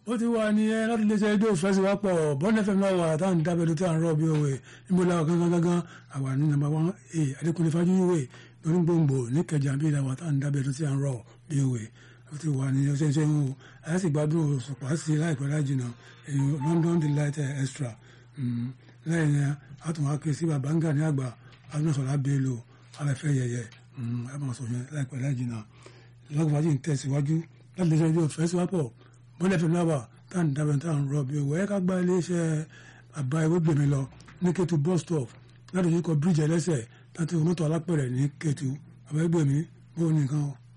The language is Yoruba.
ó ti wà ní ẹ láti iléeṣẹ́ rédíò fẹsíwápọ̀ bọ́ọ̀lù fm náà wà táwọn dábẹ́lú tí à ń rọ̀ bí òwe níbo la gangan gangan àwa ní nàmbà wọn ẹ adékúnlé fájúwèé lórí gbòǹgbò ní kẹjà bí ìlà wà táwọn dábẹ́lú tí à ń rọ̀ bí òwe ó ti wà ní ọṣẹ ṣe ń wò ẹ sì gbádùn òṣùpá sí láìpẹ́ láì jìnnà èyí London delight extra lẹ́yìn yẹn a tún wá ké sí babanga ní àgbà adúlọ̀sọ̀lá bello afẹ́fẹ́ yẹyẹ a máa sọ yẹn láìpẹ́ láì jìnnà lọ́gbàájì ń tẹ̀síwájú láti lè ṣe ojú fẹsíwápọ̀ bọ́lẹ̀ fún náà tá à ń dábẹ́ tá à ń rọ bí owó ẹ̀ ká gba iléeṣẹ́ àbá ewé gbèmí lọ ní Kétu bus stop láti ojú kọ bíríjì ẹlẹ́sẹ̀ láti mọ́tò alápẹ̀rẹ̀ ní Kétu àbá ẹgbẹ̀mí bó nìkan o.